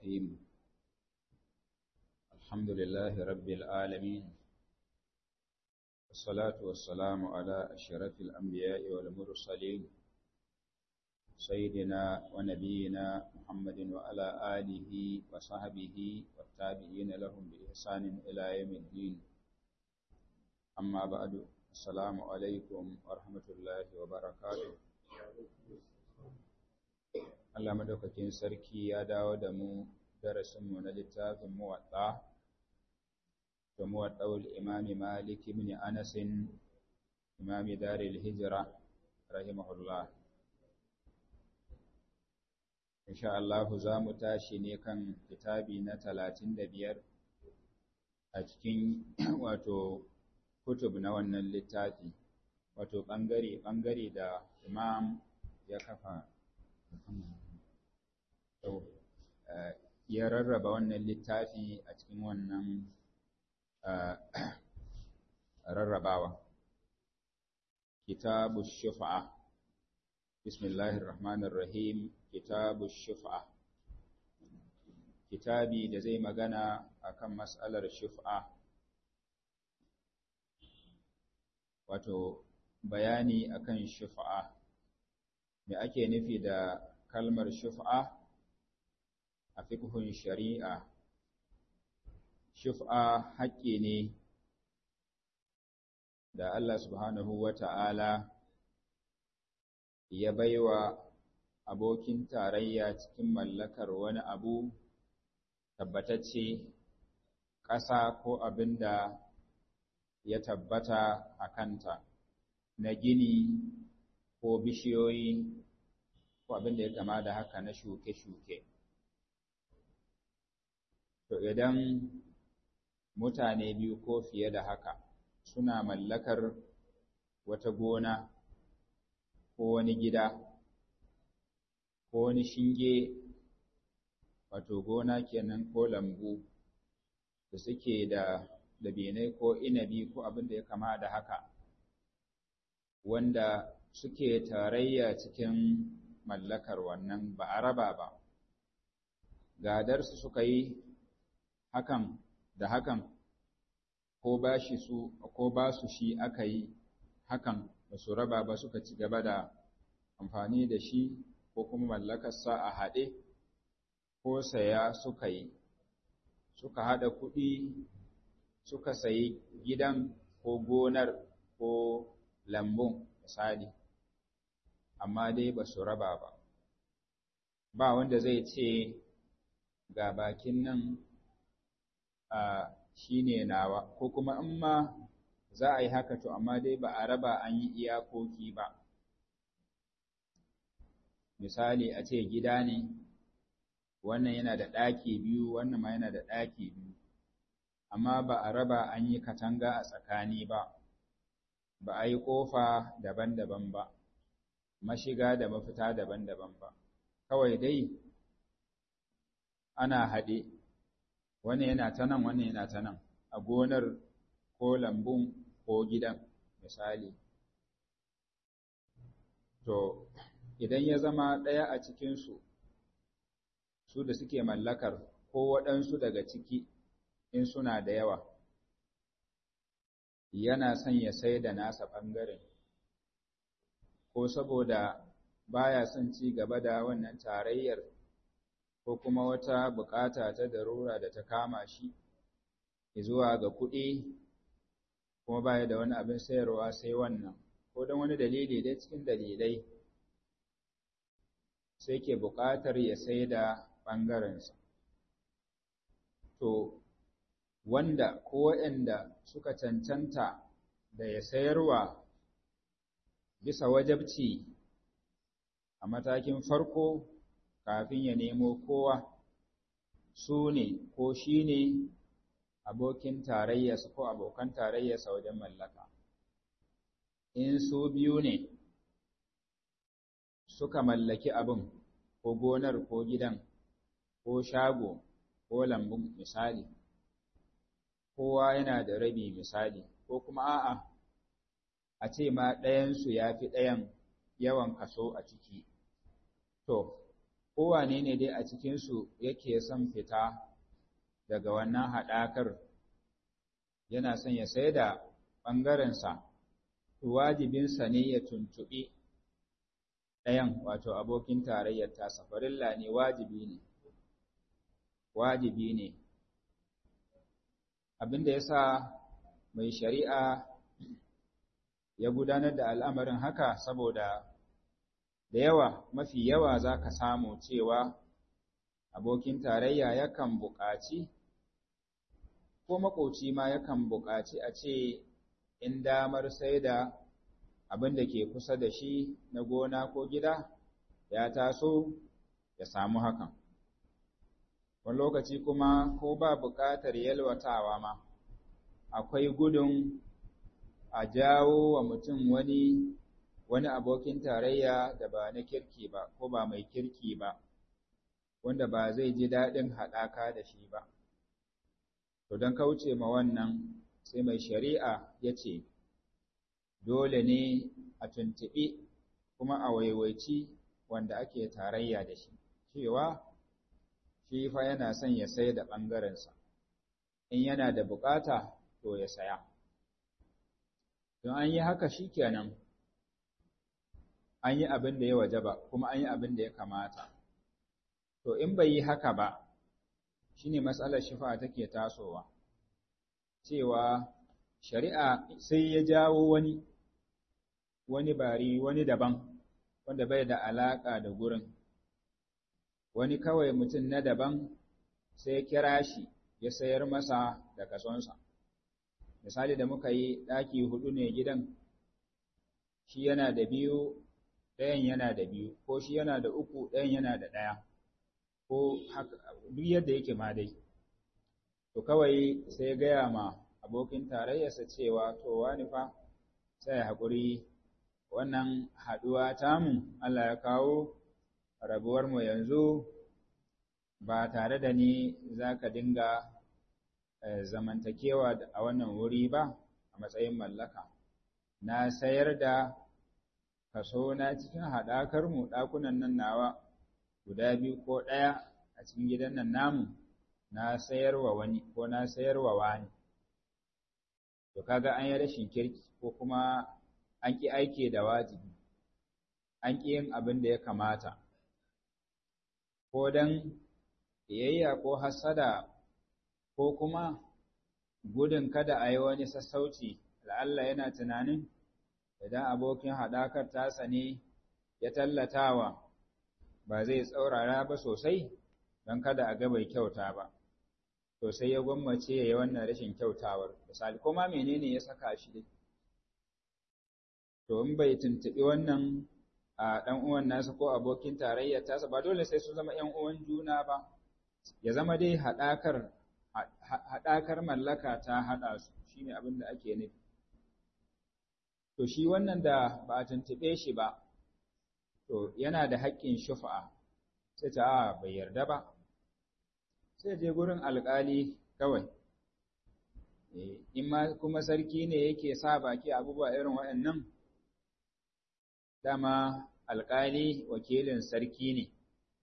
الرحيم الحمد لله رب العالمين والصلاة والسلام على أشرف الأنبياء والمرسلين سيدنا ونبينا محمد وعلى آله وصحبه والتابعين لهم بإحسان إلى يوم الدين أما بعد السلام عليكم ورحمة الله وبركاته Allah madaukakin sarki ya dawo da mu darasinmu na littafin muwaɗa da muwaɗaul imami Malik ibn Anas imami daril hijira rahimahullah insha Allah za mu tashi ne kan kitabi na talatin da biyar a cikin wato kutub na wannan littafi wato ɓangare-ɓangare da imam ya kafa ya rarraba wannan littafi a cikin wannan rarrabawa kitabu shufa'a bismillahir rahmanir rahim kitabu shufa'a kitabi da zai magana akan mas'alar shufa'a wato bayani akan shufa'a me ake nufi da kalmar shuf'a a fiqhun shari'a shuf'a haƙƙi ne da Allah subhanahu wata'ala ya baiwa abokin tarayya cikin mallakar wani abu tabbatacce ƙasa ko abin da ya tabbata a kanta na gini ko bishiyoyi ko abin da ya kama da haka na shuke-shuke. To idan mutane biyu ko fiye da haka suna mallakar wata gona ko wani gida ko wani shinge wato gona kenan ko lambu da suke da dabinai ko inabi ko abin da ya kama da haka wanda suke tarayya cikin mallakar wannan ba a raba ba gadarsu suka yi hakan da hakan ko ba shi su ko ba su shi aka yi hakan ba su raba ba suka ci gaba da amfani da shi ko kuma mallakarsa a haɗe ko saya suka yi suka haɗa kuɗi suka sayi gidan ko gonar ko lambun misali amma dai ba su raba ba ba wanda zai ce ga bakin nan a shi ne nawa ko kuma in ma za a yi haka to amma dai ba a raba an yi iyakoki ba misali a ce gida ne wannan yana da ɗaki biyu wannan ma yana da ɗaki biyu amma ba a raba an yi katanga a tsakani ba ba a yi ƙofa daban-daban ba mashiga da mafita daban-daban ba kawai dai ana haɗe wani yana ta nan wani yana ta nan a gonar ko lambun ko gidan misali to idan ya zama ɗaya a cikinsu su da suke mallakar ko waɗansu daga ciki in suna da yawa yana son ya sai da nasa ɓangaren ko saboda baya son ci gaba da wannan tarayyar ko kuma wata bukata ta darura da ta kama shi zuwa ga kuɗi kuma baya da wani abin sayarwa sai wannan ko don wani dalili dai cikin dalilai sai ke buƙatar ya sai da ɓangarensa to wanda ko waɗanda suka cancanta da ya sayarwa bisa wajabci a matakin farko kafin ya nemo kowa su ne ko shi ne abokin tarayyarsa ko abokan tarayyarsa wajen mallaka in su biyu ne suka mallaki abin ko gonar ko gidan ko shago ko lambun misali kowa yana da rabi misali ko kuma a'a a ce ma ɗayansu ya fi ɗayan yawan kaso a ciki to kowane ne dai a cikinsu yake son fita daga wannan haɗakar yana son ya sai da ɓangarensa, wajibinsa ne ya tuntuɓi ɗayan wato abokin tarayyar tasa, farilla ne wajibi ne, wajibi ne. Abin da ya sa mai shari'a ya gudanar da al'amarin haka saboda da yawa mafi yawa za ka samu cewa abokin tarayya yakan buƙaci ko maƙoci ma yakan buƙaci a ce in damar sai da abin da ke kusa da shi na gona ko gida ya taso ya samu hakan wani lokaci kuma ko ba buƙatar yalwatawa ma akwai gudun a jawo wa mutum wani wani abokin tarayya da ba na kirki ba ko ba mai kirki ba wanda ba zai ji daɗin haɗaka da shi ba to don kauce ma wannan sai mai shari'a ya ce dole ne a tuntuɓi kuma a waiwaici wanda ake tarayya da shi cewa shi fa yana son ya sai da ɓangarensa in yana da buƙata to ya saya don an yi haka shi kenan an yi abin da ya wajaba kuma an yi abin da ya kamata to in bai yi haka ba shine matsalar shifa take tasowa cewa shari'a sai ya jawo wani wani bari wani daban wanda bai da alaka da gurin wani kawai mutum na daban sai ya kira shi ya sayar masa da kasonsa misali da muka yi ɗaki hudu ne gidan shi yana da biyu ɗayan yana da biyu ko shi yana da uku ɗayan yana da ɗaya ko duk yadda yake ma dai to kawai sai ya gaya ma abokin tarayyarsa cewa to wani fa sai haƙuri wannan haɗuwa tamu Allah ya kawo rabuwar mu yanzu ba tare da ni za ka dinga zamantakewa a wannan wuri ba a matsayin mallaka na sayar da kaso na cikin haɗakar mu ɗakunan nan nawa guda biyu ko ɗaya a cikin gidan nan namu na sayarwa wani ko na sayarwa wani to kaga an yi rashin kirki ko kuma an ƙi aiki da wajibi an ƙi yin abin da ya kamata ko don ƙiyayya ko hasada ko kuma gudun kada a yi wani sassauci la'alla yana tunanin idan abokin haɗakar tasa ne ya tallatawa ba zai tsaurara ba sosai don kada a ga bai kyauta ba to sai ya gwammace ya yi wannan rashin kyautawar misali ko ma menene ya saka shi dai to in bai tuntuɓi wannan a ɗan uwan nasa ko abokin tarayyar tasa ba dole sai su zama ‘yan uwan juna ba ya zama dai haɗakar haɗakar mallaka ta haɗa su shine abin da ake nufi to shi wannan da ba a tuntuɓe shi ba to yana da haƙƙin shufa'a sai ta a bai yarda ba sai je gurin alƙali kawai in ma kuma sarki ne yake sa baki abubuwa irin waɗannan dama alƙali wakilin sarki ne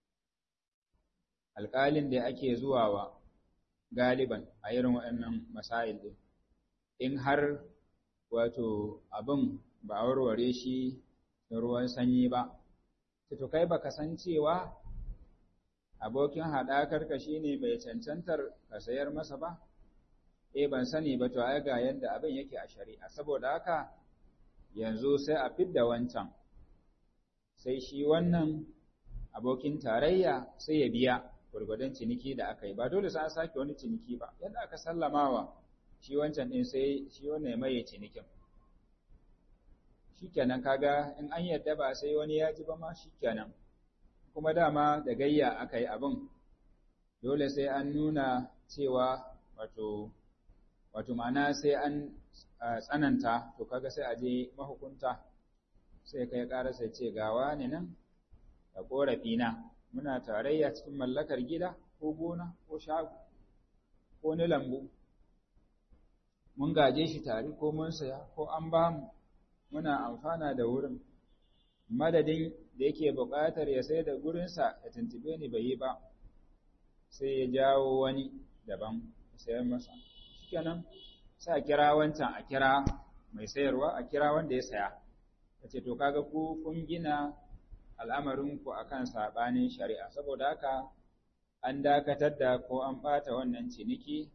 alƙalin da ake zuwa wa galiban a irin waɗannan masail ɗin in har wato abin ba a warware shi da ruwan sanyi ba to kai baka san cewa abokin haɗakarka shi ne mai cancantar ka sayar masa ba eh ban sani ba to ai ga yadda abin yake a shari'a saboda haka yanzu sai a fidda wancan sai shi wannan abokin tarayya sai ya biya gwargwadon ciniki da aka yi ba dole sai an sake wani ciniki ba yadda aka sallamawa shi wancan din sai shi wannan ya maye cinikin shikenan kaga in an yadda ba sai wani ya ji ba ma shikenan kuma dama da gayya aka yi abin dole sai an nuna cewa wato wato ma'ana sai an tsananta to kaga sai a je mahukunta sai kai ƙara sai ce gawa ne nan da ƙorafi na muna tarayya cikin mallakar gida ko gona ko shago ko ni lambu mun gaje shi tare ko mun saya ko an ba mu muna amfana da wurin madadin da yake buƙatar ya sai da gurinsa ya tuntube ni bai yi ba sai ya jawo wani daban sayar masa shikenan sai a kira wancan a kira mai sayarwa a kira wanda ya saya ya ce to kaga ku kun gina al'amarinku akan saɓanin shari'a saboda haka an dakatar da ko an ɓata wannan ciniki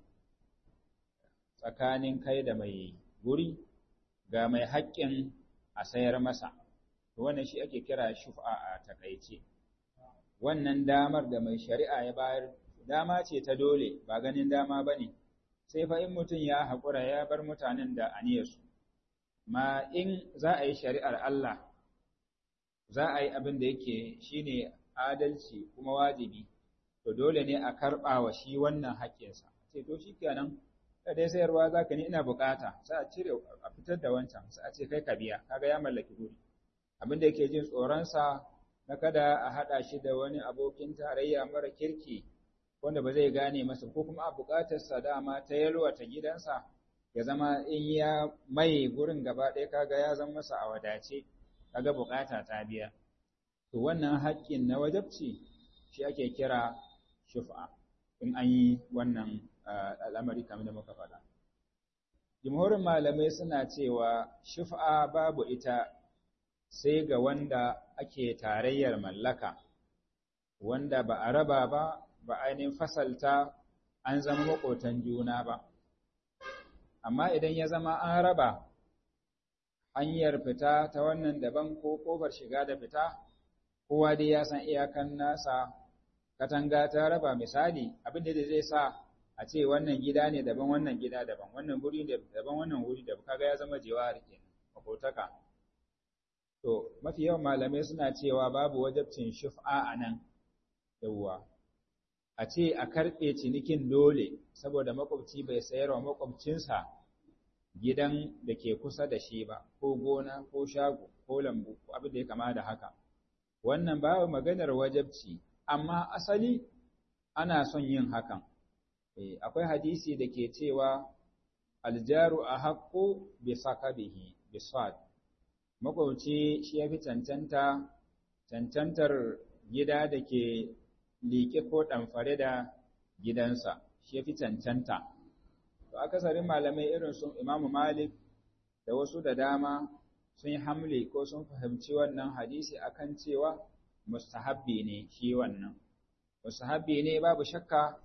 tsakanin kai da mai guri ga mai haƙƙin a sayar masa wannan shi ake kira shuf'a a takaice wannan damar da mai shari'a ya bayar dama ce ta dole ba ganin dama ba ne sai fa in mutum ya haƙura ya bar mutanen da aniyarsu ma in za a yi shari'ar Allah za a yi abin da yake shine adalci kuma wajibi to dole ne a karɓa wa shi wannan haƙƙinsa ce to shi kenan da dai sayarwa za ka ni ina bukata sai a cire a fitar da wancan sai a ce kai ka biya kaga ya mallaki guri abin da yake jin tsoronsa na kada a haɗa shi da wani abokin tarayya mara kirki wanda ba zai gane masa ko kuma a buƙatarsa dama ta yalwata gidansa ya zama in ya mai gurin gaba ɗaya kaga ya zama masa a wadace kaga buƙata ta biya to wannan haƙƙin na wajabci shi ake kira shuf'a in an yi wannan al'amari kamar da muka faɗa. Jimhurin malamai suna cewa shuf'a babu ita sai ga wanda ake tarayyar mallaka, wanda ba a raba ba, ba ainihin fasalta an zama maƙotan juna ba. Amma idan ya zama an raba hanyar fita ta wannan daban ko ƙofar shiga da fita, kowa dai ya san iyakan nasa katanga ta raba misali abin da zai sa a ce wannan gida ne daban wannan gida daban wannan guri daban wannan wuri daban kaga ya zama jewar kenan makotaka to mafi yawan malamai suna cewa babu wajabcin shuf'a a nan yawwa a ce a karɓe cinikin dole saboda makwabci bai sayar wa makwabcinsa gidan da ke kusa da shi ba ko gona ko shago ko lambu ko abin da ya kama da haka wannan babu maganar wajabci amma asali ana son yin hakan akwai hadisi da ke cewa aljaru a haƙƙo bi sakabihi bi sad makwauci shi ya fi cancanta cancantar gida da ke liƙe ko ɗamfare da gidansa shi ya fi cancanta to akasarin malamai irin sun imamu malik da wasu da dama sun yi hamle ko sun fahimci wannan hadisi akan cewa mustahabbi ne shi wannan mustahabbi ne babu shakka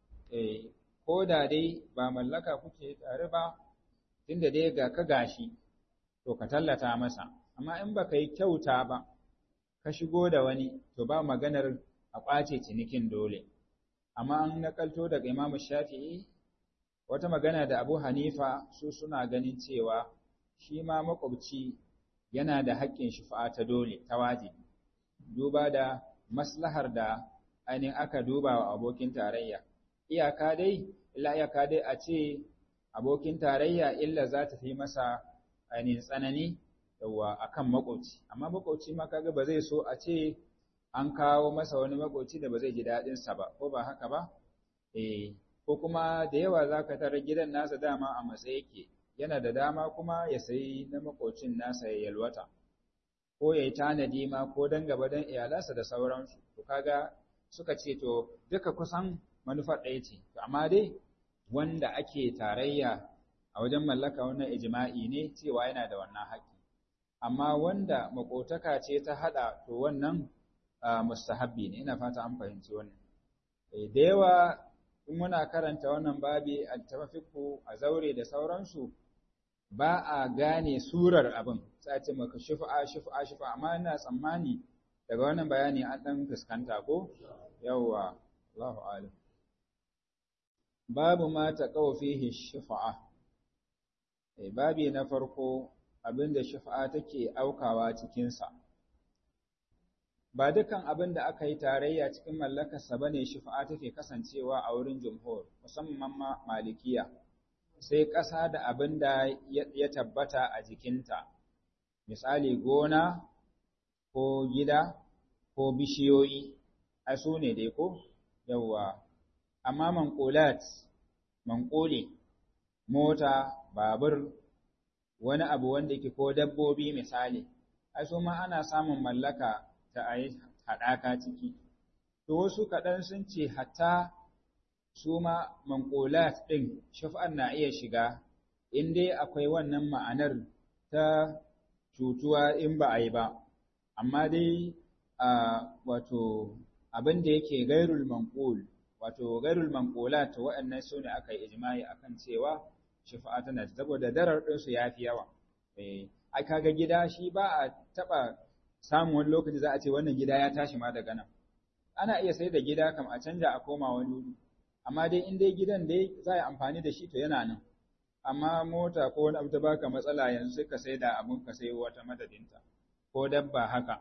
ko da dai ba mallaka kuke tare ba tunda dai ga ka gashi to ka tallata masa amma in baka yi kyauta ba ka shigo da wani to ba maganar a ƙwace cinikin dole amma an nakalto daga imamu shafi'i wata magana da abu hanifa su suna ganin cewa shi ma makwabci yana da haƙƙin shufa'a ta dole ta wajibi duba da maslahar da ainihin aka duba wa abokin tarayya iyaka dai illa iyaka dai a ce abokin tarayya illa za ta fi masa ainihin tsanani yawa akan makoci amma makoci ma kaga ba zai so a ce an kawo masa wani makoci da ba zai ji daɗin sa ba ko ba haka ba eh ko kuma da yawa zaka tara gidan nasa dama a matsayi yake yana da dama kuma ya sayi na makocin nasa ya yalwata ko ya yi tanadi ma ko dan gaba dan iyalansa da sauransu to kaga suka ce to duka kusan manufar ɗaya ce to amma dai wanda ake tarayya a wajen mallaka wannan ijma'i ne cewa yana da wannan haƙƙi amma wanda makotaka ce ta haɗa to wannan mustahabbi ne ina fata an fahimci wannan da yawa in muna karanta wannan babi a tafafiku a zaure da sauransu ba a gane surar abin sai a ce maka shufa'a shufa'a shufa'a amma ina tsammani daga wannan bayani an ɗan fuskanta ko yawwa Allahu alim babu ma taqaw fihi shufa'a eh babi na farko abinda shufa'a take aukawa cikin sa ba dukan abin da aka yi tarayya cikin mallakarsa bane shufa'a take kasancewa a wurin jumhur musamman ma malikiya sai ƙasa da abin da ya tabbata a jikinta misali gona ko gida ko bishiyoyi a su ne dai ko yawwa amma manqulat manquli mota babur wani abu wanda ke ko dabbobi misali ai su ma ana samun mallaka ta ayi haɗaka ciki to wasu kaɗan sun ce hatta su ma manƙolat ɗin shafa'an na iya shiga in dai akwai wannan ma'anar ta cutuwa in ba a yi ba amma dai wato abin da yake gairul manqul wato gairul manqulat waɗannan su ne aka yi ijma'i akan cewa shafa'a tana saboda darar din su yafi yawa eh ai kaga gida shi ba a taba samun wani lokaci za a ce wannan gida ya tashi ma daga nan ana iya sai da gida kam a canja a koma wani wuri amma dai in dai gidan dai za a yi amfani da shi to yana nan amma mota ko wani abu ta baka matsala yanzu sai ka sai da abun ka sai wata madadinta ko dabba haka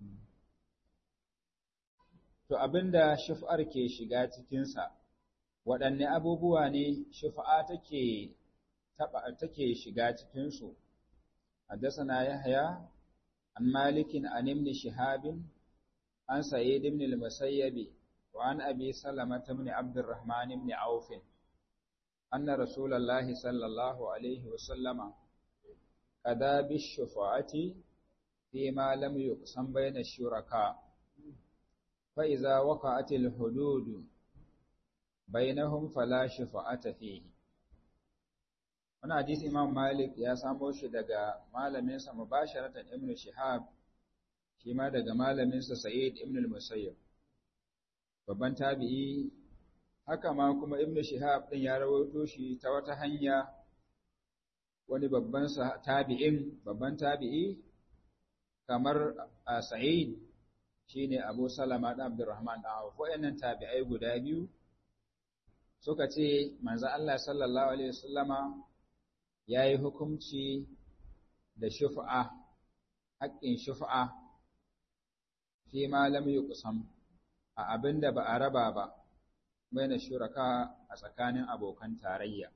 To abinda shuf'ar ke shiga cikinsa, waɗanne abubuwa ne shuf'a take taɓa take shiga cikinsu, haddasana Yahya, an malikin an ibn shihabin, an sa'id ibn al-musayyabi, wa an abi salama ibn abdurrahman ibn aufin, anna rasulallahi sallallahu alaihi wa sallama qada bi shufa'ati fi ma lam yuqsam bayna shuraka فإذا وقعت الحدود بينهم فلا شفاعة فيه Wani hadisi Imam Malik ya samo shi daga malaminsa mubasharatan Ibn Shihab, shi ma daga malaminsa Sa'id Ibn al-Musayyab. Babban tabi'i, haka ma kuma Ibn Shihab ɗin ya rawaito shi ta wata hanya wani babban tabi'in, babban tabi'i kamar Sa'id shine Abu Salama da Abdurrahman da Auf wayannan tabi'ai guda biyu suka ce manzo Allah sallallahu alaihi wasallama yayi hukunci da shuf'a haƙƙin shuf'a fi ma lam yuqsam a abinda ba a raba ba baina shuraka a tsakanin abokan tarayya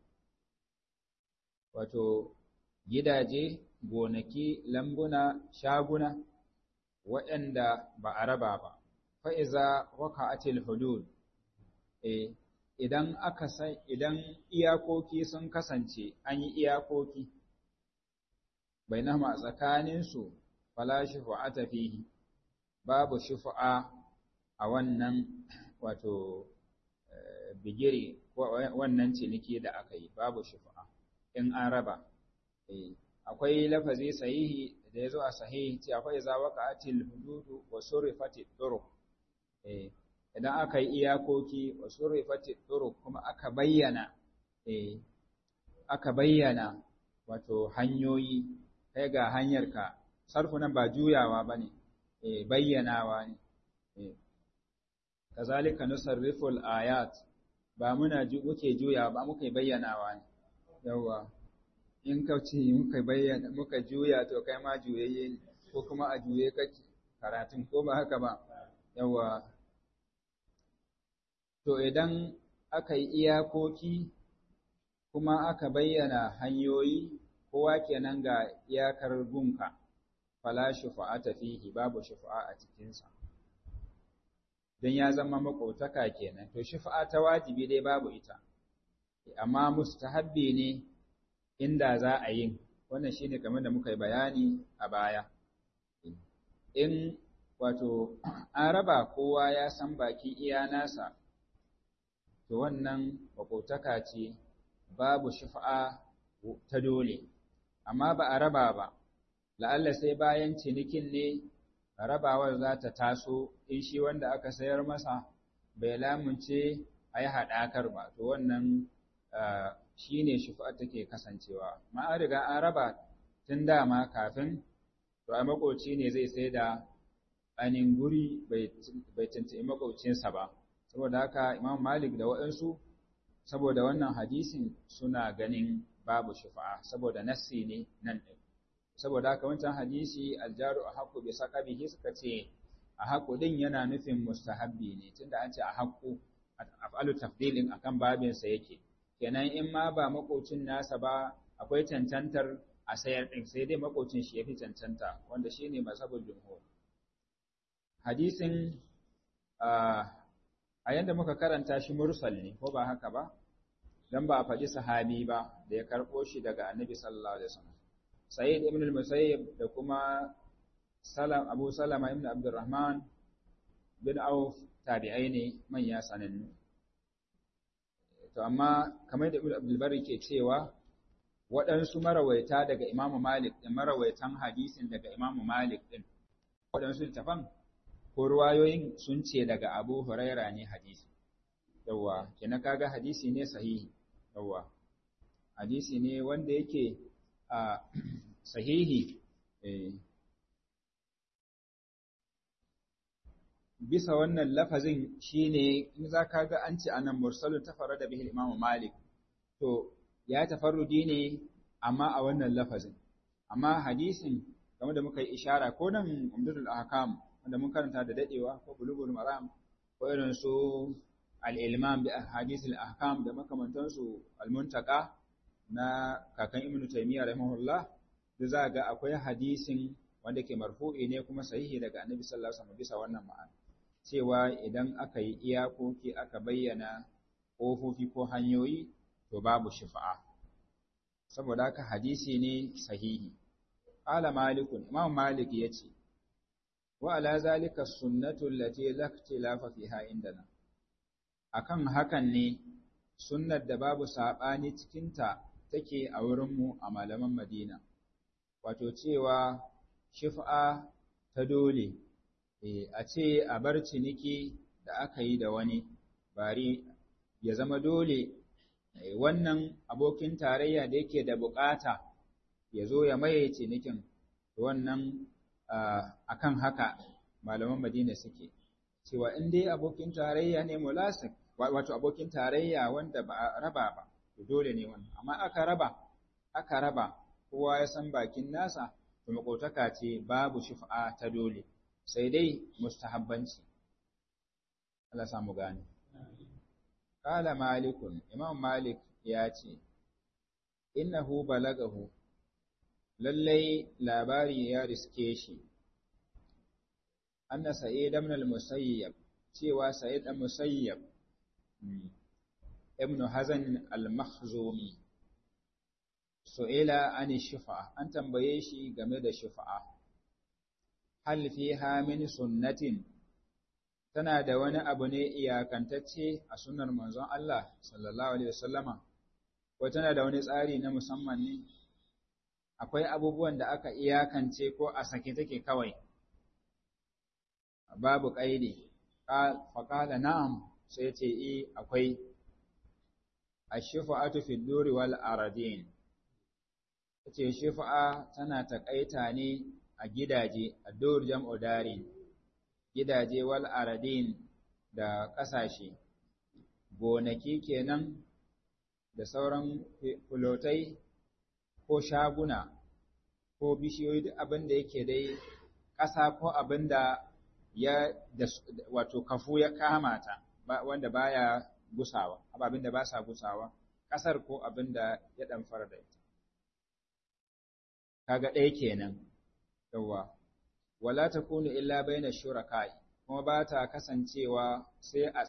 wato gidaje gonaki lambuna shaguna waɗanda ba a raba ba, fa'iza waka'atil hudud, e, idan aka san, idan iyakoki sun kasance an yi iyakoki, bai nama tsakaninsu fala shufu'ata fihi, babu shufu'a a wannan wato bigiri wannan ciniki da aka yi, babu shufu'a in an raba. E, akwai lafazi sahihi da ya zo a sahihi ce akwai za waqa'atil hududu wa surifatit turuq eh idan aka yi iyakoki wa surifatit turuq kuma aka bayyana eh aka bayyana wato hanyoyi kai ga hanyarka sarfu nan ba juyawa bane eh bayyanawa ne eh kazalika nusarriful ayat ba muna muke juyawa ba muke bayyanawa ne yawa in ka ce muka bayyana muka juya to kai ma juyayye ne ko kuma a juye kake karatun ko ba haka ba yawa to idan aka yi iyakoki kuma aka bayyana hanyoyi kowa kenan ga iyakar gunka fala shufa'ata fihi babu shufa'a a cikinsa don ya zama makotaka kenan to shufa'a ta wajibi dai babu ita amma mustahabbi ne inda za a yin wannan shine kamar da muka yi bayani a baya in wato an raba kowa ya san baki iya nasa to wannan makotaka ce babu shifa'a ta dole amma ba a raba ba la'alla sai bayan cinikin ne rabawar za ta taso in shi wanda aka sayar masa bai lamunce a yi haɗakar ba to wannan shi ne shufa'ar take kasancewa ma an riga an raba tun dama kafin to a makoci ne zai sai da ainihin guri bai tuntuɓi makocinsa ba saboda haka imam malik da waɗansu saboda wannan hadisin suna ganin babu shufa'a saboda nassi ne nan ɗin saboda haka wancan hadisi aljaru a haƙu bai saka bihi suka ce a haƙu ɗin yana nufin mustahabbi ne tunda an ce a haƙu af'alu tafdilin akan babinsa yake kenan in ma ba makocin nasa ba akwai cancantar a sayar ɗin sai dai makocin shi ya fi cancanta wanda shi ne mazhabul jumhur hadisin a yanda muka karanta shi mursal ne ko ba haka ba dan ba a faɗi sahabi ba da ya karɓo shi daga annabi sallallahu alaihi wasallam sayyid ibn al-musayyib da kuma Salam Abu Salama ibn Abdurrahman bin Auf tabi'ai ne manya sanannu to amma kamar da Ibn Abdul Bari ke cewa waɗansu marawaita daga Imam Malik da marawaitan hadisin daga Imam Malik din waɗansu littafan ko ruwayoyin sun ce daga Abu Huraira ne hadisi yawa kenan kaga hadisi ne sahihi yawa hadisi ne wanda yake a sahihi bisa wannan lafazin shine in za ka ga an ce anan mursalun tafara da bihil imamu malik to ya tafarrudi ne amma a wannan lafazin amma hadisin game da muka yi ishara ko nan umdatul ahkam wanda mun karanta da dadewa ko bulugul maram ko irin su al-ilmam bi ahadith al-ahkam da makamantansu al-muntaka na kakan ibnu taymiyyah rahimahullah da za ga akwai hadisin wanda ke marfu'i ne kuma sahihi daga annabi sallallahu alaihi wasallam bisa wannan ma'ana cewa idan aka yi iyakoki aka bayyana ƙofofi ko hanyoyi to babu shifa'a saboda haka hadisi ne sahihi qala malikun imam malik yace wa ala zalika sunnatu allati la ikhtilafa fiha indana akan hakan ne sunnar da babu sabani cikin ta take a wurin mu a malaman Madina wato cewa shifa'a ta dole a ce a bar ciniki da aka yi da wani bari ya zama dole wannan abokin tarayya da yake da bukata ya zo ya maye cinikin wannan akan haka malaman madina suke cewa in dai abokin tarayya ne mulasik wato abokin tarayya wanda ba a raba ba dole ne wannan amma aka raba aka raba kowa ya san bakin nasa to makotaka ce babu shifa ta dole sai dai mustahabbanci Allah samu gane Kala malikun Imam Malik ya ce innahu balagahu lallai labari ya riske shi anna sa'id ibn al-musayyab cewa sa'id ibn musayyab ibn hazan al-makhzumi su'ila an shifa an tambaye shi game da shifa'a hal fiha min sunnatin tana da wani abu ne iyakantacce a sunnar manzon Allah sallallahu alaihi wasallama ko tana da wani tsari na musamman ne akwai abubuwan da aka iyakance ko a sake take kawai babu kaidi faqala na'am sai ce eh akwai ash-shifa'atu fi duri wal aradin ce shifa'a tana takaita ne a gidaje a dur jam'u darin gidaje wal aradin da ƙasashe gonaki kenan da sauran fulotai ko shaguna ko bishiyoyi duk abin da yake dai ƙasa ko abin da ya wato kafu ya kamata wanda baya gusawa abin da ba sa gusawa ƙasar ko abin da ya ɗan fara da ita kaga ɗaya kenan yawa wala takunu illa baina shuraka'i kuma ba ta kasancewa sai a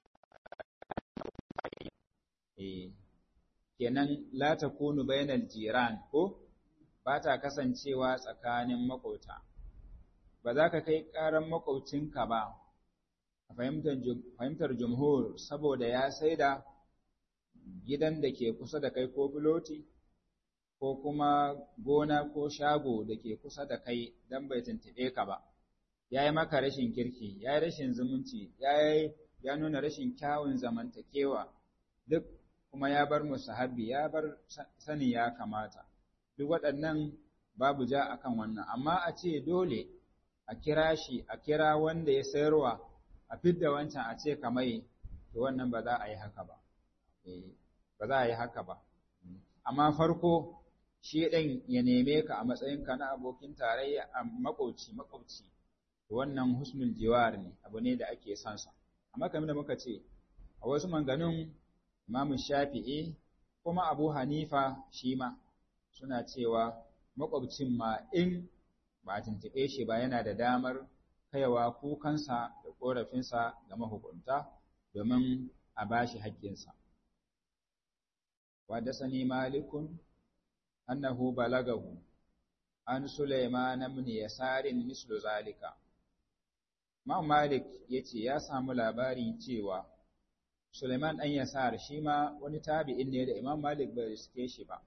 eh kenan la takunu bainal jiran ko ba ta kasancewa tsakanin makota ba za ka kai ƙaran makaucinka ba a fahimtar jumhur saboda ya saida gidan da ke kusa da kai ko filoti ko kuma gona ko shago da ke kusa da kai don bai tuntuɓe ka ba, ya yi maka rashin kirki, ya yi rashin zumunci, ya nuna rashin kyawun zamantakewa, duk kuma ya bar musahabi, ya bar sani ya kamata. Duk waɗannan babu ja akan wannan, amma a ce dole a kira shi, a kira wanda ya sayarwa, a fidda wancan a ce kamai, to wannan ba za a yi haka ba. Ba za a yi haka ba. Amma farko, shi ɗin ya neme ka a matsayinka na abokin tarayya a makwauci makwauci wannan husnul jiwar ne abu ne da ake son sa amma kamar da muka ce a wasu manganun Imam Shafi'i kuma Abu Hanifa shi ma suna cewa makwabcin ma in ba a tuntuɓe shi ba yana da damar kaiwa kukansa da ƙorafinsa ga mahukunta domin a bashi haƙƙinsa. Wadda sani malikun أنه بلغه an Sulaiman ibn Yasarin mislu zalika Imam Malik yace ya samu labari cewa Sulaiman dan Yasar shi ma wani tabi'in ne da Imam Malik bai riske shi ba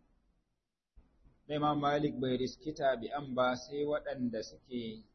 da Imam Malik bai riski tabi'an ba sai waɗanda suke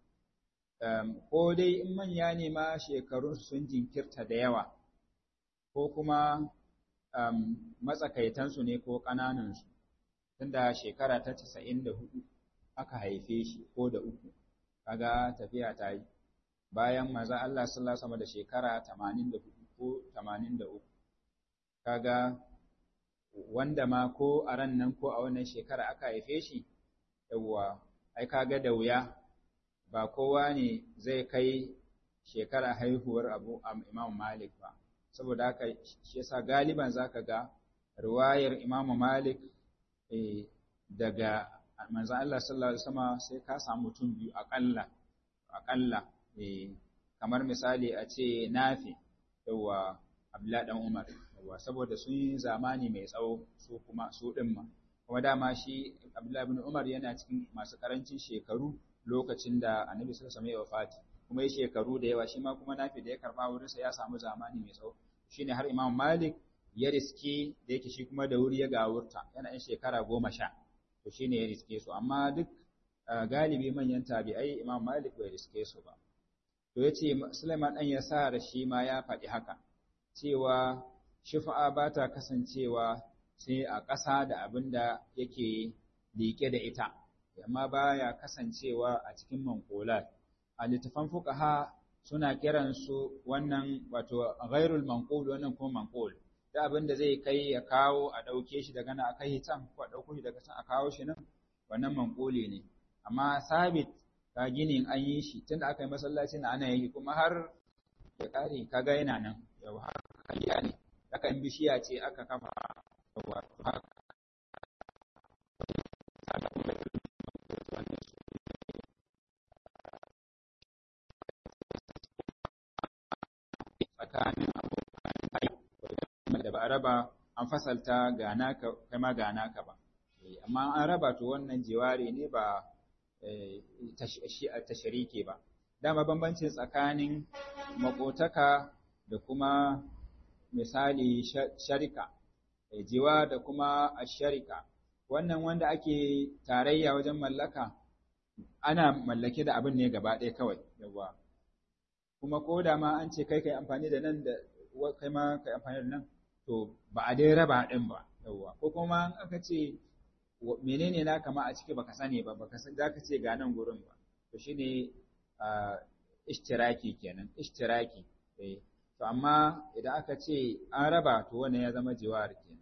ko dai in manya ne ma shekarun sun jinkirta da yawa ko kuma matsakaitansu ne ko ƙananansu tunda shekara ta casa'in da hudu aka haife shi ko da uku kaga tafiya ta yi bayan maza Allah sallallahu sama da shekara tamanin da hudu ko tamanin da uku kaga wanda ma ko a ran nan ko a wannan shekara aka haife shi yawwa ai kaga da wuya ba kowa ne zai kai shekara haihuwar abu Imam Malik ba saboda haka shi yasa galiban zaka ga riwayar Imam Malik daga manzo Allah sallallahu alaihi wasallam sai ka samu mutum biyu akalla akalla kamar misali a ce Nafi yawa Abdullah dan Umar yawa saboda sun yi zamani mai tsawo su kuma su din ma kuma dama shi Abdullah ibn Umar yana cikin masu karancin shekaru lokacin da Annabi sallallahu alaihi wasallam ya wafati kuma ya shekaru da yawa shi ma kuma Nafi da ya karba wurinsa ya samu zamani mai tsawo shine har Imam Malik ya riske da yake shi kuma da wuri ya gawurta yana yin shekara goma sha to shine ya riske su amma duk galibi manyan tabi'ai Imam Malik bai riske su ba to yace Sulaiman dan Yasar shi ma ya faɗi haka cewa shufa'a ba ta kasancewa sai a ƙasa da abin da yake liƙe da ita amma baya kasancewa a cikin manqulat a littafan fuqaha suna kiransu wannan wato ghairul manqul wannan kuma manqul da abin da zai kai ya kawo a ɗauke shi daga nan a kai can ko a ɗauko shi daga can a kawo shi nan wannan manƙuli ne amma sabit ka ginin an yi shi tunda aka yi masallacin ana yi kuma har ya ƙare kaga yana nan yau har kariya ne aka yi bishiya ce aka kafa wato haka tsakanin abokan da ba a raba an fasalta ga naka kai ma ga naka ba amma an raba to wannan jiwari ne ba tasharike ba dama bambancin tsakanin makotaka da kuma misali sharika jiwa da kuma asharika wannan wanda ake tarayya wajen mallaka ana mallake da abin ne gaba ɗaya kawai yawa kuma ko da ma an ce kai kai amfani da nan da kai ma kai amfani da nan to ba a dai raba din ba yawa ko kuma aka ce menene na kama a ciki baka sani ba baka san zaka ce ga nan gurin ba to shine ishtiraki kenan ishtiraki eh to amma idan aka ce an raba to wannan ya zama jiwar kenan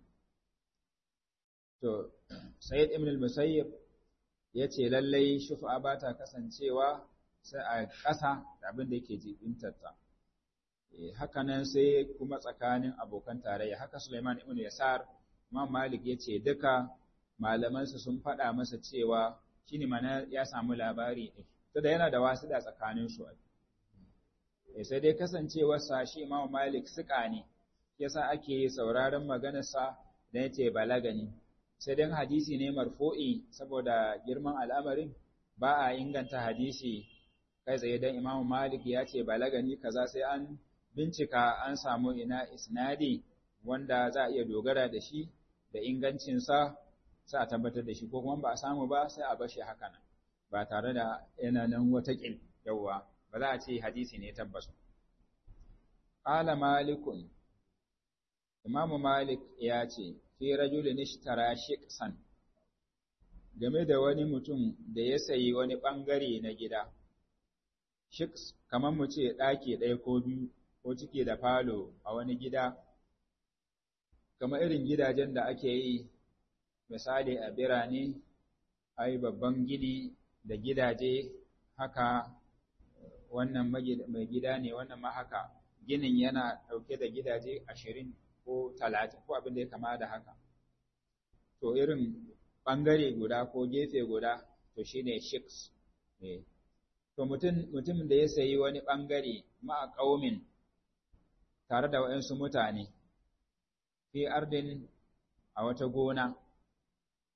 to sayyid ibn al-musayyib yace lallai shufa ba ta kasancewa sai a ƙasa da abin da yake jibintarta haka nan sai kuma tsakanin abokan tarayya haka Sulaiman ibn Yasar Imam Malik yace duka malamansa sun faɗa masa cewa shine mana ya samu labari din da yana da wasu da tsakanin su sai dai kasancewar sa shi Imam Malik suka ne yasa ake sauraron maganarsa da yace balagani sai dan hadisi ne marfu'i saboda girman al'amarin ba a inganta hadisi kai tsaye dan Imam Malik ya ce balagani kaza sai an bincika an samu ina isnadi wanda za a iya dogara da shi da ingancinsa sai a tabbatar da shi ko kuma ba a samu ba sai a bashi haka nan ba tare da yana nan wata ƙil yawwa ba za a ce hadisi ne tabbas qala malikun imamu malik ya ce fi rajulin ishtara shiqsan game da wani mutum da ya sayi wani bangare na gida shiqs kamar mu ce ɗaki ɗaya ko biyu ko cike da falo a wani gida kamar irin gidajen da ake yi misali a birane ai babban gini da gidaje haka wannan mai gida ne wannan ma haka ginin yana ɗauke da gidaje ashirin ko talatin ko abin da ya kama da haka to irin ɓangare guda ko gefe guda to shine shiks ne to mutum da ya sayi wani ɓangare ma'a ƙaumin tare da waɗansu mutane fi ardin a wata gona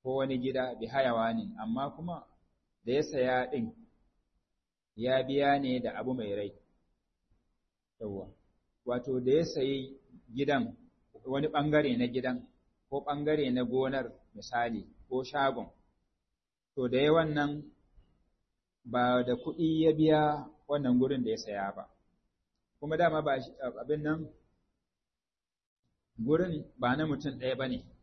ko wani gida bi hayawanin amma kuma da ya saya ɗin ya biya ne da abu mai rai yawwa wato da ya sayi gidan wani ɓangare na gidan ko ɓangare na gonar misali ko shagon to da ya wannan ba da kuɗi ya biya wannan gurin da ya saya ba kuma dama ba abin nan gurin ba na mutum ɗaya ba ne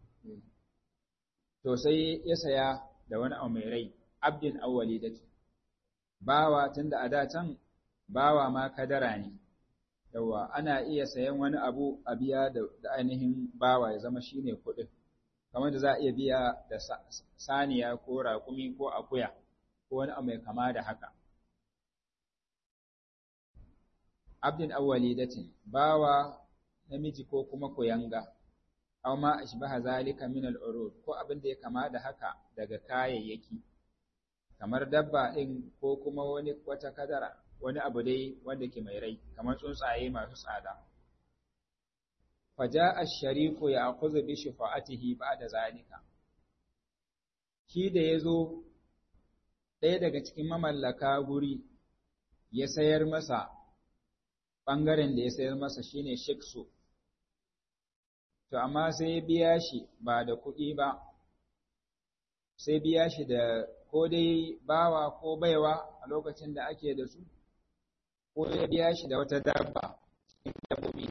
to sai ya saya da wani abu mai rai abdin awwali da bawa tunda a da can bawa ma kadara ne yawa ana iya sayan wani abu a biya da ainihin bawa ya zama shine kuɗin kamar da za a iya biya da saniya ko raƙumi ko akuya ko wani abu mai kama da haka abdin awwali datin bawa namiji ko kuma kuyanga aw ma ashbaha zalika min al-urud ko abin da ya kama da haka daga kayayyaki kamar dabba din ko kuma wani wata kadara wani abu dai wanda ke mai rai kamar tsuntsaye masu tsada faja ash-shariku ya'khudhu bi shafa'atihi ba'da zalika shi da yazo ɗaya daga cikin mamallaka guri ya sayar masa ɓangaren da ya sayar masa shine shiksu to amma sai ya biya shi ba da kuɗi ba sai biya shi da ko dai bawa ko baiwa a lokacin da ake da su ko ya biya shi da wata dabba cikin dabbobi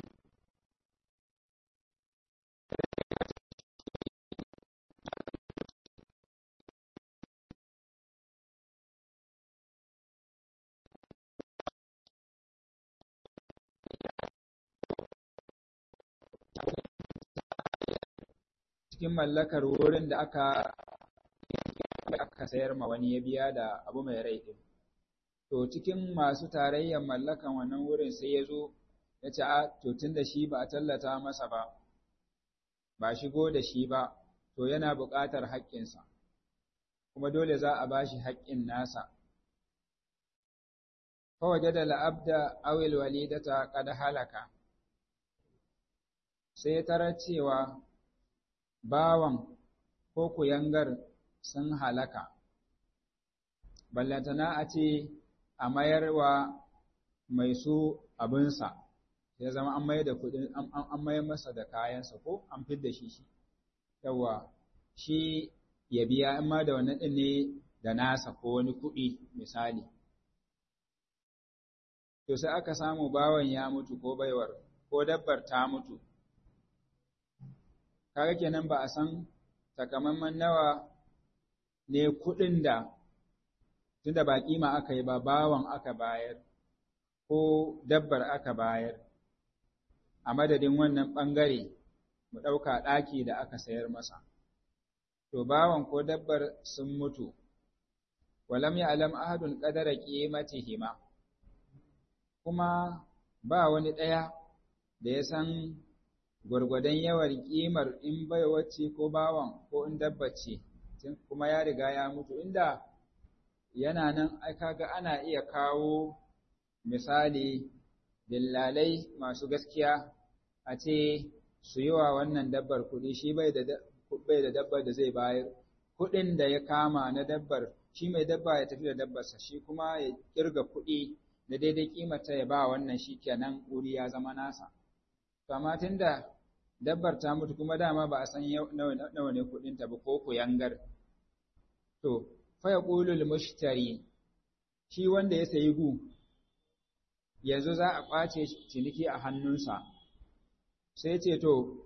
cikin mallakar wurin da aka aka sayar ma wani ya biya da abu mai rai ɗin. To cikin masu tarayyar mallakan wannan wurin sai ya zo ya ce a to tun da shi ba a tallata masa ba, ba shigo da shi ba, to yana buƙatar haƙƙinsa, kuma dole za a ba shi haƙƙin nasa. Fawaje da la'abda awil walidata kada halaka, sai tarar cewa bawan ko kuyangar sun halaka, ballantana a ce a mayarwa mai su abinsa, ya zama an mayar da kuɗin an mayar masa da kayansa ko an fidda shi shi, yawa shi ya biya in ma da wannan ɗin ne da nasa ko wani kuɗi misali. To sai aka samu bawan ya mutu ko baiwar ko dabbar ta mutu. kaga kenan ba a san takamaiman nawa ne kuɗin da tunda ba kima aka yi ba bawan aka bayar ko dabbar aka bayar a madadin wannan ɓangare mu ɗauka ɗaki da aka sayar masa to bawan ko dabbar sun mutu walam ya alam ahadun qadara qimatihima kuma ba wani ɗaya da ya san gwargwadon yawan ƙimar in bai wacce ko bawan ko in dabba ce kuma ya riga ya mutu inda yana nan ai kaga ana iya kawo misali dillalai masu gaskiya a ce su yi wa wannan dabbar kuɗi shi bai da bai da dabbar da zai bayar kuɗin da ya kama na dabbar shi mai dabba ya tafi da dabbarsa shi kuma ya kirga kuɗi da daidai kimata ya ba wannan shi kenan wuri ya zama nasa to amma tunda dabbar ta mutu kuma dama ba a san nawa ne kuɗinta ba ko kuyangar to fa yaqulul mushtari shi wanda ya sayi gu yanzu za a ƙwace ciniki a hannunsa sai ce to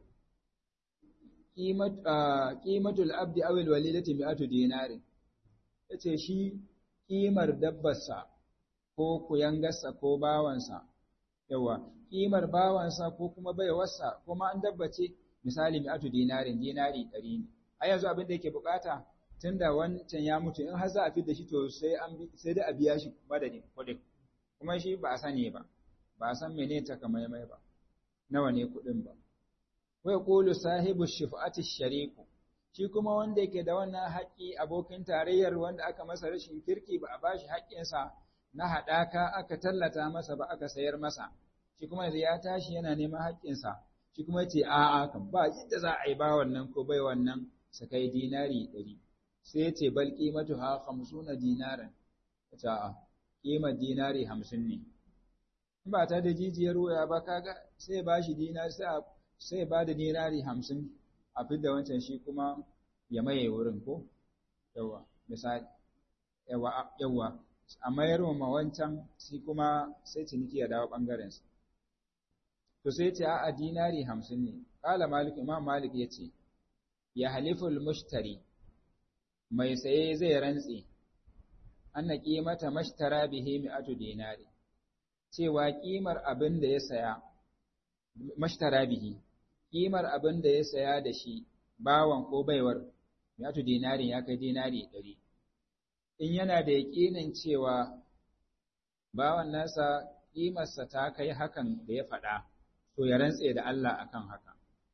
ƙimatul abdi awil walidati mi'atu dinari yace shi ƙimar dabbarsa ko kuyangarsa ko bawansa yawa ƙimar bawansa ko kuma baiwarsa kuma an dabbace misali mi'atu dinarin dinari ɗari ne a yanzu abin da yake bukata tunda wancan ya mutu in har za a da shi to sai an sai dai a biya shi madadin kuɗin kuma shi ba a sani ba ba a san menene takamaimai ba nawa ne kuɗin ba wa yaqulu sahibu shifa'ati shariku shi kuma wanda yake da wannan haƙƙi abokin tarayyar wanda aka masa rashin kirki ba a bashi haƙƙinsa na haɗaka aka tallata masa ba aka sayar masa shi kuma yanzu ya tashi yana neman haƙƙinsa shi kuma ce a'a kan ba yadda za a yi ba wannan ko bai wannan su kai dinari ɗari sai ya ce bal ƙimatu ha hamsuna dinaran ta ƙimar dinari hamsin ne in ba ta da jijiyar wuya ba kaga sai ba shi dinari sai ba da dinari hamsin a fidda wancan shi kuma ya maye wurin ko yawa misali yawa yawa a mayar ma wancan shi kuma sai ciniki ya dawo ɓangarensa to sai ce a dinari hamsin ne ƙala malik imam malik ya ce ya haliful mushtari mai saye zai rantse anna qimata mashtara bihi mi'atu dinari cewa ƙimar abin da ya saya mashtara bihi ƙimar abin da ya saya da shi bawan ko baiwar mi'atu dinari ya kai dinari ɗari in yana da yaƙinin cewa bawan nasa ƙimarsa ta kai hakan da ya faɗa to ya rantse da Allah akan haka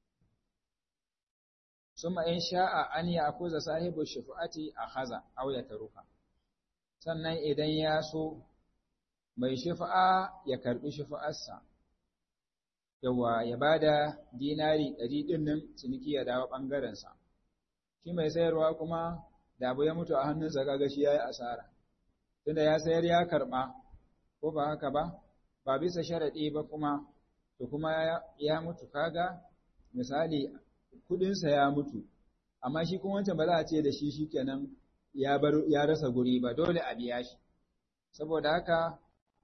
suma in sha'a an ya akuza sahibu shufa'ati a haza aw ya taruka sannan idan ya so mai shufa'a ya karbi shufa'arsa yawa ya bada dinari ɗari ɗin nan ciniki ya dawo ɓangarensa shi mai sayarwa kuma da abu ya mutu a hannunsa kaga shi yayi asara tunda ya sayar ya karɓa ko ba haka ba ba bisa sharaɗi ba kuma to kuma ya mutu kaga misali kudinsa ya mutu amma shi kuma wancan ba za a ce da shi shikenan ya bar ya rasa guri ba dole a biya shi saboda haka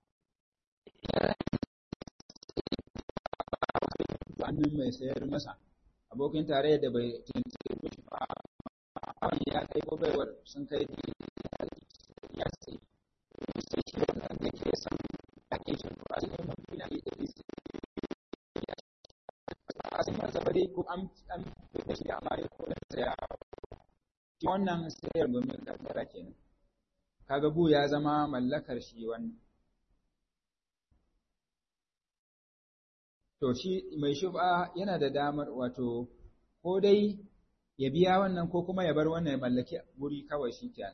hannun mai sayar masa abokin tare da bai tuntuɓe shi ba ya kai ko baiwar sun kai ya sai sai shi wannan da ke san ake shi ba a cikin mafi na yi da a sun masa bare ko an an da shi amma ya ko da saya shi wannan sayar domin kaddara kenan kaga gu ya zama mallakar shi wannan to shi mai shub'a yana da damar wato ko dai ya biya wannan ko kuma ya bar wannan ya mallaki wuri kawai shi kenan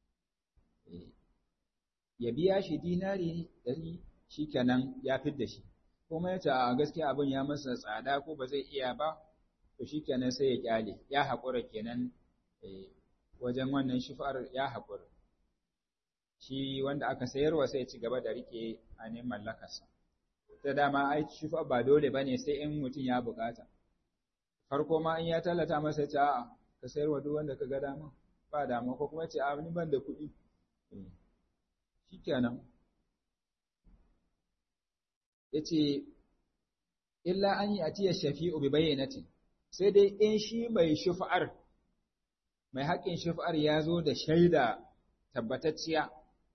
ya biya shi dinari ɗari shi kenan ya fidda shi kuma ya ce a gaskiya abin ya masa tsada ko ba zai iya ba to shi kenan sai ya kyale ya haƙura kenan wajen wannan shifar ya haƙura shi wanda aka sayarwa sai ci gaba da rike ainihin mallakarsa ta dama ai shifa ba dole bane sai in mutum ya bukata farko ma in ya tallata masa ya ce a'a ka sayarwa duk wanda ka ga dama ba dama ko kuma ce a ni ban da kuɗi shikenan yace illa an yi atiya shafi'u bi bayyinatin sai dai in shi mai shufa'ar mai haƙƙin shufa'ar ya zo da shaida tabbatacciya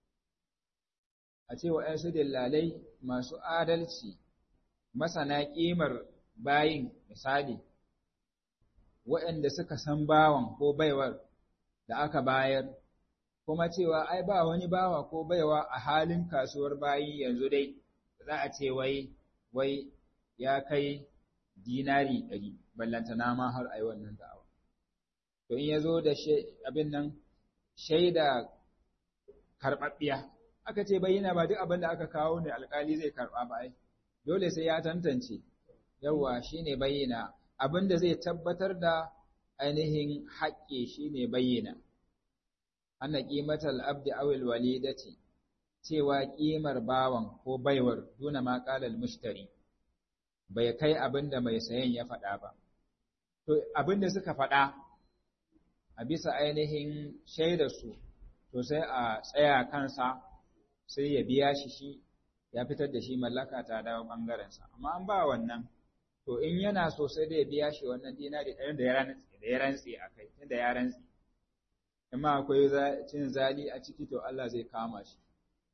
a ce waɗansu dillalai masu adalci masana ƙimar bayin misali waɗanda suka san bawan ko baiwar da aka bayar kuma cewa ai ba wani bawa ko baiwa a halin kasuwar bayi yanzu dai za a ce wai wai ya kai dinari ɗari ballantana ma har ai wannan da'awa to in ya zo da abin nan shaida karɓaɓɓiya aka ce bayyana ba duk abin da aka kawo ne alkali zai karɓa ba ai dole sai ya tantance yawa shine bayyana abin da zai tabbatar da ainihin haƙƙi shine bayyana anna qimatal abdi aw al walidati cewa ƙimar bawan ko baiwar duna ma qala al mushtari bai kai abin da mai sayan ya faɗa ba to abin da suka faɗa a bisa ainihin shaidarsu to sai a tsaya kansa sai ya biya shi shi ya fitar da shi mallaka ta dawo ɓangarensa amma an ba wannan to in yana so sai da ya biya shi wannan dinari ɗayan da ya rantse a kai tunda ya rantse amma akwai cin zali a ciki to Allah zai kama shi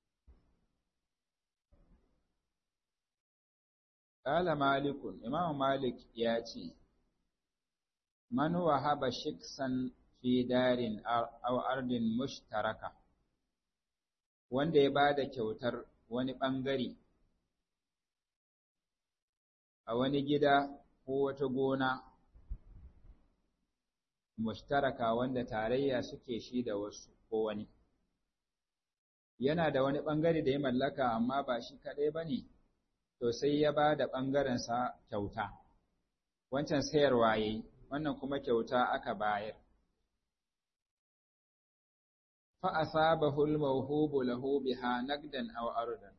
Ƙala Malikun, Imam Malik ya ce, Man wahaba shiksan fi darin aw ardin mushtaraka wanda ya bada kyautar wani ɓangare a wani gida ko wata gona mushtaraka wanda tarayya suke shi da wasu ko wani yana da wani ɓangare da ya mallaka amma ba shi kaɗai ba ne to sai ya ba da ɓangarensa kyauta wancan sayarwa ya yi wannan kuma kyauta aka bayar fa asabahu al-mawhubu lahu biha naqdan aw ardan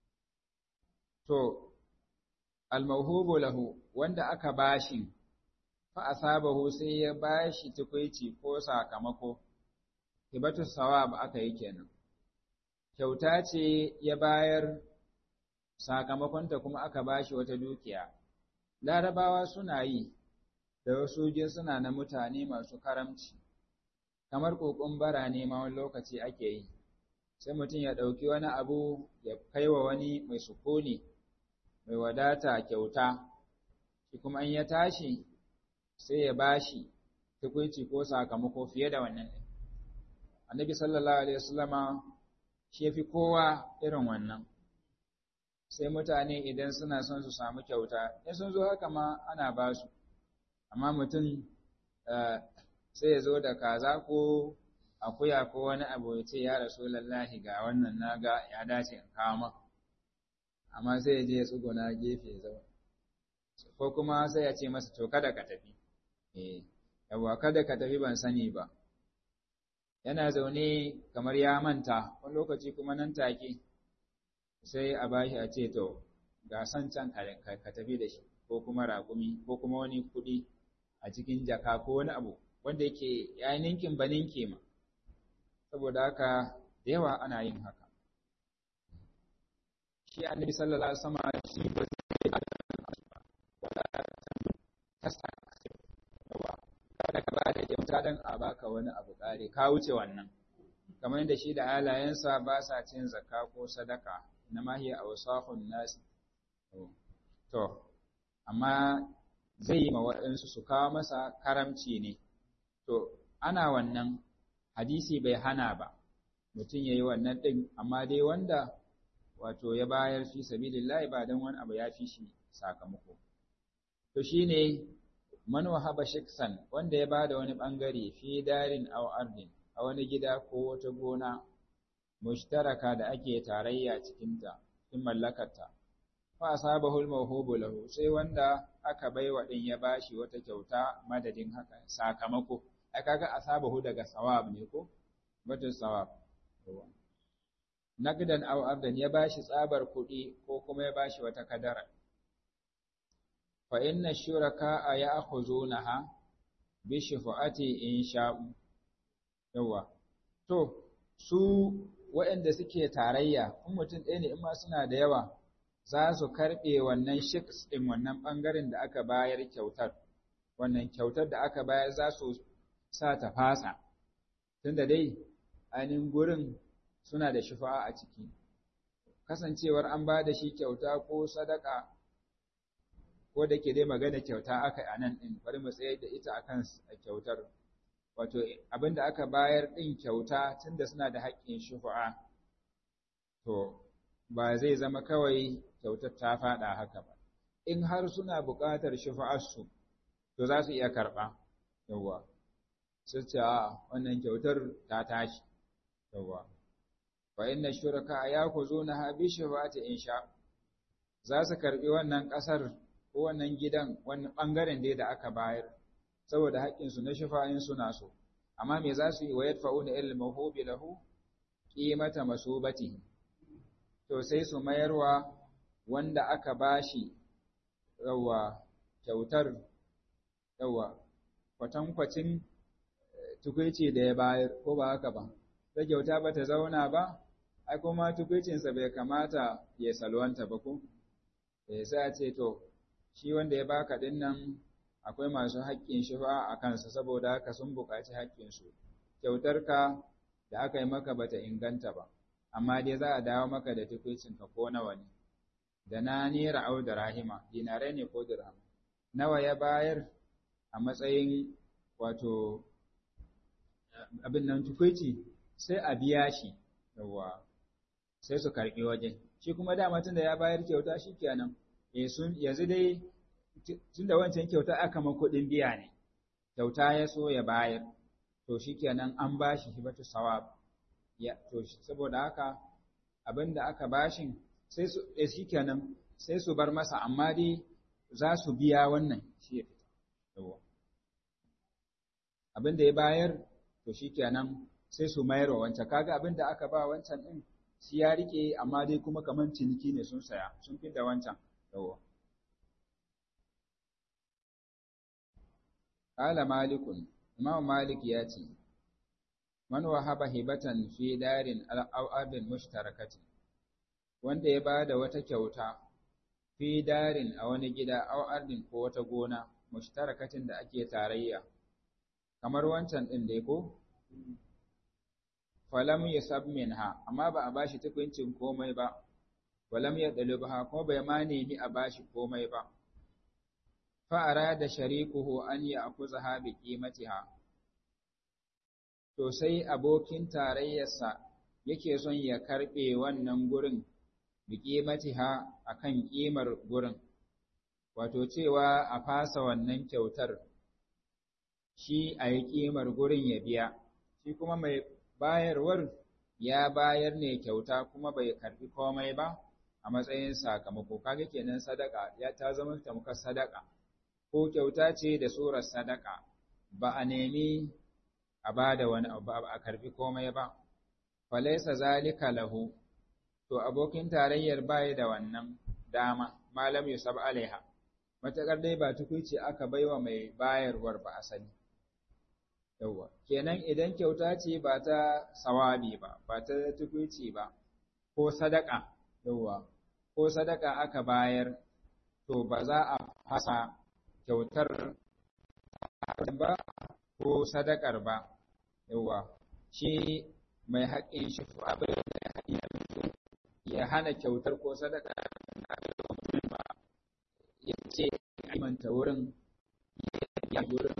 to al-mawhubu lahu wanda aka bashi fa asabahu sai ya bashi tukuici ko sakamako hibatu sawab aka yi kenan kyauta ce ya bayar sakamakonta kuma aka bashi wata dukiya larabawa suna yi da wasu suna na mutane masu karamci kamar kokon bara ne ma wani lokaci ake yi sai mutum ya ɗauki wani abu ya kai wa wani mai sukuni mai wadata kyauta shi kuma in ya tashi sai ya bashi tukunci ko sakamako fiye da wannan ɗin annabi sallallahu alaihi wasallama shi fi kowa irin wannan sai mutane idan suna son su samu kyauta in sun zo haka ma ana ba su amma mutum sai ya zo da kaza ko akuya ko wani abu ya ce ya rasu lallahi ga wannan na ga ya dace in kama amma sai ya je ya tsuguna gefe zama ko kuma sai ya ce masa to kada ka tafi eh yawa kada ka tafi ban sani ba yana zaune kamar ya manta wani lokaci kuma nan take sai a bashi a ce to ga san can ka tafi da shi ko kuma raƙumi ko kuma wani kuɗi a cikin jaka ko wani abu wanda yake ya ninkin ba ninke ma saboda haka da yawa ana yin haka shi annabi sallallahu alaihi wasallam shi ba zai wala kasa yawa kada ka ba da kyauta dan a baka wani abu kare ka wuce wannan kamar yadda shi da halayensa ba sa cin zakka ko sadaka na mahiya a wasafun nasi to amma zai yi ma waɗansu su kawo masa karamci ne to ana wannan hadisi bai hana ba mutum ya yi wannan ɗin amma dai wanda wato ya bayar fi sabilillahi ba don wani abu ya fi shi sakamako to shine man wahaba shiksan wanda ya bada wani bangare fi darin aw ardin a wani gida ko wata gona mushtaraka da ake tarayya cikinta in mallakarta fa asabahu al-mawhubu lahu sai wanda aka baiwa din ya bashi wata kyauta madadin haka sakamako ai kaga asabahu daga sawab ne ko batun sawab naqdan aw ardan ya bashi tsabar kuɗi ko kuma ya bashi wata kadara fa inna shuraka ya'khuzunaha bi shafa'ati in sha'u yawa to su waɗanda suke tarayya in mutum ɗaya ne in ma suna da yawa za su karɓe wannan shiks ɗin wannan ɓangaren da aka bayar kyautar wannan kyautar da aka bayar za su sa ta fasa tunda dai ainihin gurin suna da shufa'a a ciki kasancewar an ba da shi kyauta ko sadaka ko da ke dai magana kyauta aka a nan ɗin bari mu tsaye da ita akan kyautar wato abin da aka bayar ɗin kyauta tunda suna da haƙƙin shufa'a to ba zai zama kawai kyautar ta faɗa haka ba in har suna buƙatar shufa'arsu to za su iya karɓa yawwa sai ce a wannan kyautar ta tashi yawwa fa inna shuraka yakuzunaha bi shafa'ati insha za su karɓi wannan ƙasar ko wannan gidan wannan ɓangaren dai da aka bayar saboda haƙƙinsu na shafa'in suna so amma me za su yi wa yadfa'una ilal mawhubi lahu qimata masubatihi to sai su mayarwa wanda aka bashi yawa kyautar yawa kwatankwacin tukuici da ya bayar ko ba haka ba ta kyauta ba ta zauna ba ai kuma tukuicinsa bai kamata ya salwanta ba ko sai a ce to shi wanda ya baka din nan akwai masu haƙƙin shi fa a kansa saboda haka sun buƙaci haƙƙinsu kyautarka da aka yi maka bata inganta ba amma dai za a dawo maka da tukuicinka ko nawa ne da na nera au da rahima dinarai ne ko dirham nawa ya bayar a matsayin wato abin nan tukuici sai a biya shi yawa sai su karɓi wajen shi kuma dama tun da ya bayar kyauta shi kenan yanzu dai tun da wancan kyauta aka ma kuɗin biya ne kyauta ya so ya bayar to shi kenan an ba shi hibatu sawab ya to saboda haka abin da aka bashin sai su shi kenan sai su bar masa amma dai za su biya wannan shi ya fita abin da ya bayar to shikenan sai su mayar wa wancan kaga abin da aka ba wancan din shi ya rike amma dai kuma kaman ciniki ne sun saya sun fi da wancan yawa qala malikun imam malik ya ce man wahaba hibatan fi darin aw abin mushtarakatin wanda ya bada wata kyauta fi darin a wani gida aw ardin ko wata gona mushtarakatin da ake tarayya kamar wancan din dai ko falam yasab minha amma ba a bashi tukuncin komai ba walam yadlubha ko bai ma nemi a bashi komai ba fa arada sharikuhu an ya'khuzaha bi qimatiha to sai abokin tarayyarsa yake son ya karbe wannan gurin bi qimatiha akan kimar gurin wato cewa a fasa wannan kyautar shi a yi kimar gurin ya biya shi kuma mai bayarwar ya bayar ne kyauta kuma bai karbi komai ba a matsayin sakamako kaga kenan sadaka ya ta zama tamkar sadaka ko kyauta ce da surar sadaka ba a nemi a bada wani abu a karbi komai ba falaisa zalika lahu to abokin tarayyar bai da wannan dama malam yusab alaiha matakar dai ba tukuici aka baiwa mai bayarwar ba asali yawwa kenan idan kyauta ce ba ta sawabi ba ba ta tukuici ba ko sadaka yawwa ko sadaka aka bayar to ba za a fasa kyautar ba ko sadakar ba yawwa shi mai haƙƙin shi abin da ya hana kyautar ko sadaka ba ya ce imanta wurin ya wurin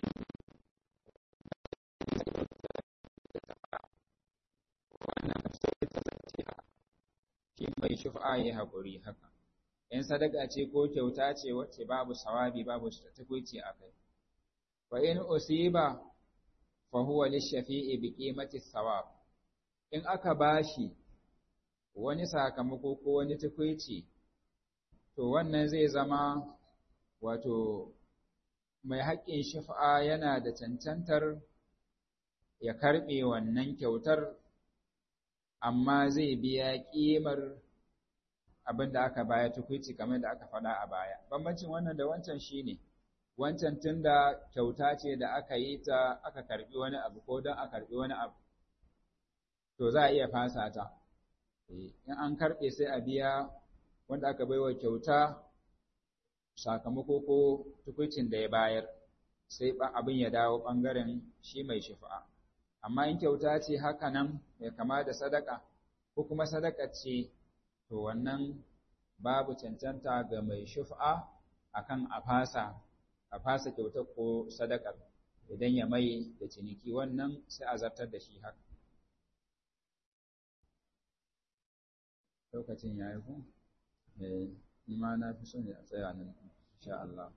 shi mai shufa ya haƙuri haka in sadaka ce ko kyauta ce wacce babu sawabi babu tukuici a kai wa in usiba fa huwa lishafi'i bi qimati sawab in aka bashi wani sakamako ko wani tukuici to wannan zai zama wato mai haƙƙin shifa yana da cancantar ya karɓe wannan kyautar amma zai biya ƙimar abin da aka baya tukuici kamar da aka faɗa a baya. Bambancin wannan da wancan shi ne, wancan tun da kyauta ce da aka yi ta aka karɓi wani abu ko don a karɓi wani abu, to za a iya fasa ta. In an karɓe sai a biya wanda aka baiwa kyauta sakamako ko tukuicin da ya bayar, sai abin ya dawo ɓangaren shi mai shifa'a. amma in kyauta ce haka nan mai kama da sadaka ko kuma sadaka ce to wannan babu cancanta ga mai shuf'a akan a fasa a fasa kyautar ko sadakar idan ya mai da ciniki wannan sai a zartar da shi haka lokacin ya yi ku? eh ma na fi son ya tsaya nan insha Allah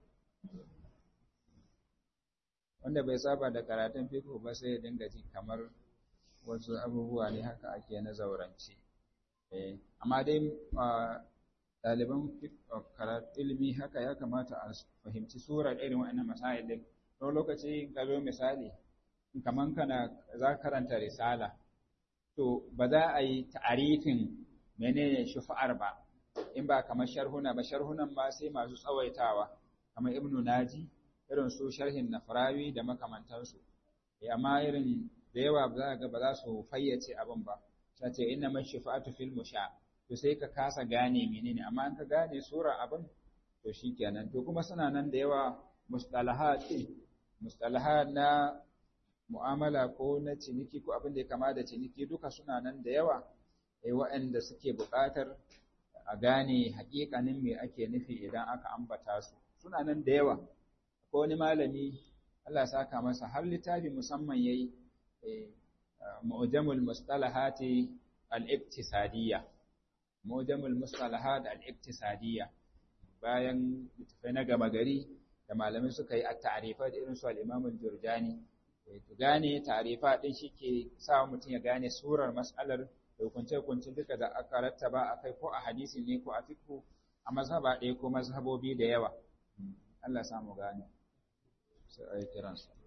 wanda bai saba da karatun fiqh ba sai ya dinga ji kamar wasu abubuwa ne haka ake na zaurance eh amma dai ɗaliban karatu ilimi haka ya kamata a fahimci surar irin waɗannan masail din don lokaci ka zo misali kaman kana za karanta risala to ba za a yi ta'arifin menene shufa'ar ba in ba kamar sharhuna ba sharhunan ma sai masu tsawaitawa kamar ibnu naji irin su sharhin nafrawi da makamantansu amma irin da yawa ba za ga ba za su fayyace abin ba sai ce inna man shifa'atu fil musha to sai ka kasa gane menene amma in ka gane sura abin to shikenan to kuma suna nan da yawa mustalahat mustalahat na mu'amala ko na ciniki ko abin da ya kama da ciniki duka suna nan da yawa eh waɗanda suke buƙatar a gane haƙiƙanin me ake nufi idan aka ambata su suna nan da yawa ko wani malami Allah saka masa har littafi musamman yayi mu'jamul mustalahati al-iktisadiyya mu'jamul mustalahat al-iktisadiyya bayan littafai na gama gari da malamai suka yi at-ta'rifa da irin su al-Imam al-Jurjani to gane ta'rifa din shike sa mutum ya gane surar mas'alar da hukunce-hukunce duka da aka rattaba akai ko a hadisi ne ko a fiqh a mazhaba ɗaya ko mazhabobi da yawa Allah samu gane sai a yi kiransu